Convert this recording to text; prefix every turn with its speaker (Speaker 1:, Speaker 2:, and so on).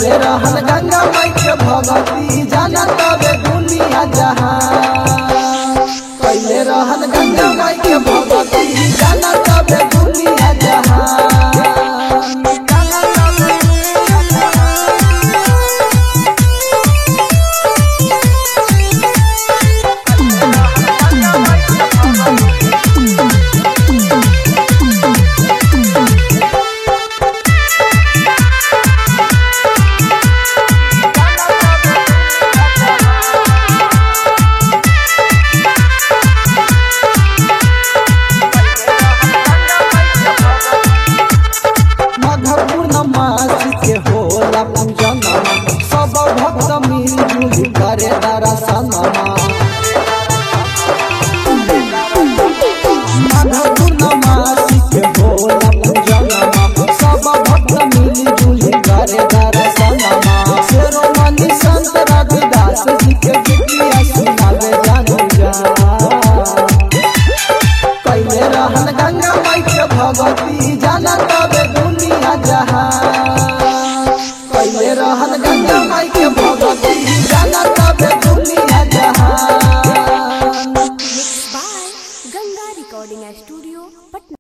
Speaker 1: कैले रहन गंगा माई के भगती जाना तबे दुनिया जहां कैले रहन गंगा माई के भगती जाना तबे दुनिया जहां मधपूर्णमास के होला पूजनमा सब भक्त मिलजुल करे दर्शनमा मधपूर्णमास के होला पूजनमा सब भक्त मिलजुल करे दर्शनमा शेरोमणि संत रविदास जी के गीतिया सुनावे जानू जा कैले रहन गंगा माई के भगती जाना तबे दुनिया जहां कैले रहन गंगा माई के भगती जाना तबे दुनिया जहां
Speaker 2: Mixed by Ganga Recording Studio, Patna.